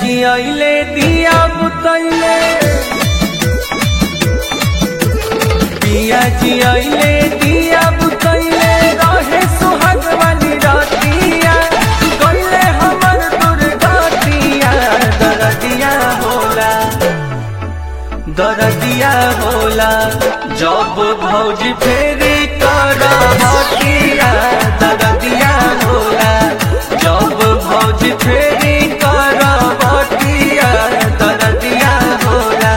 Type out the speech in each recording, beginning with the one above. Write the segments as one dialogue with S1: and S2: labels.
S1: जियले दिया बुतैले पिया जियले दिया बुतैले रहे सुहाग वाली रातिया कइले हमर दुर्गतिया दरदिया होला दरदिया होला जब भौजी फेरी कर हटिया दरदिया होला जब भौजी फेरी कर हटिया दरदिया होला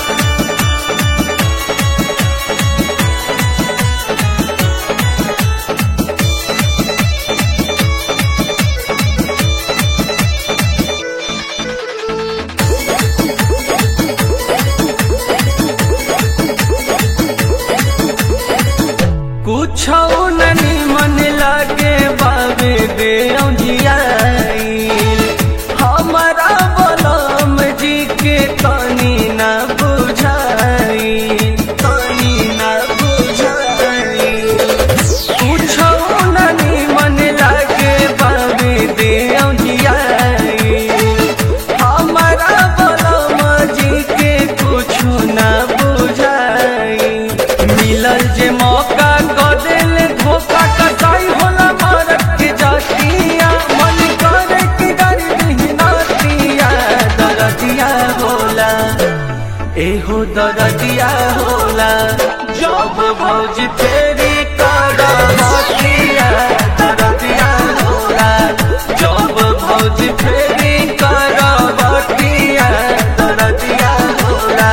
S1: कुछ नहीं मन लागे बाबे दे जियाइल हमारा बलम जी के तनी ना बुझाई तनी ना बुझाई कुछ नहीं मन लागे बाबे दे जियाइल हमारा बलम जी के कुछ ना बुझाई मिलल जे मौका कदेल धोखा कसाई होला मारक के जातिया मन करे कि डर दिहनातिया दरदिया होला एहो दरदिया होला जब भौजी फेरी कर हटिया दरदिया होला जब भौजी फेरी कर हटिया दरदिया होला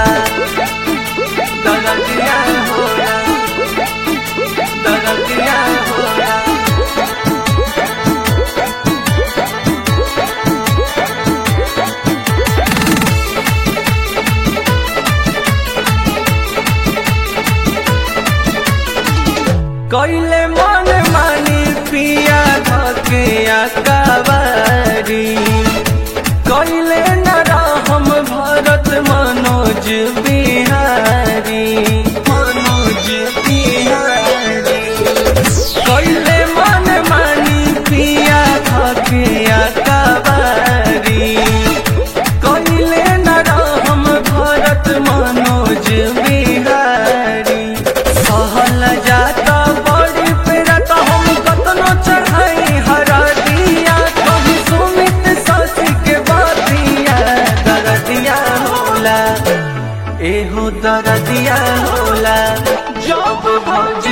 S1: दरदिया होला दरदिया होला कैले मन मानी पिया धके अकबारी कैले न हम भरत मनोज बिहारी मनोज बिहारी कैले मन मानी पिया धके अकबारी कैले न हम भरत मनोज बिहारी सहल जाता बड़ी पेरत हम कतनो चढ़ाई हरा दिया कभी सुमित सासी के बातिया दरदिया होला एहो दरदिया होला जब भौज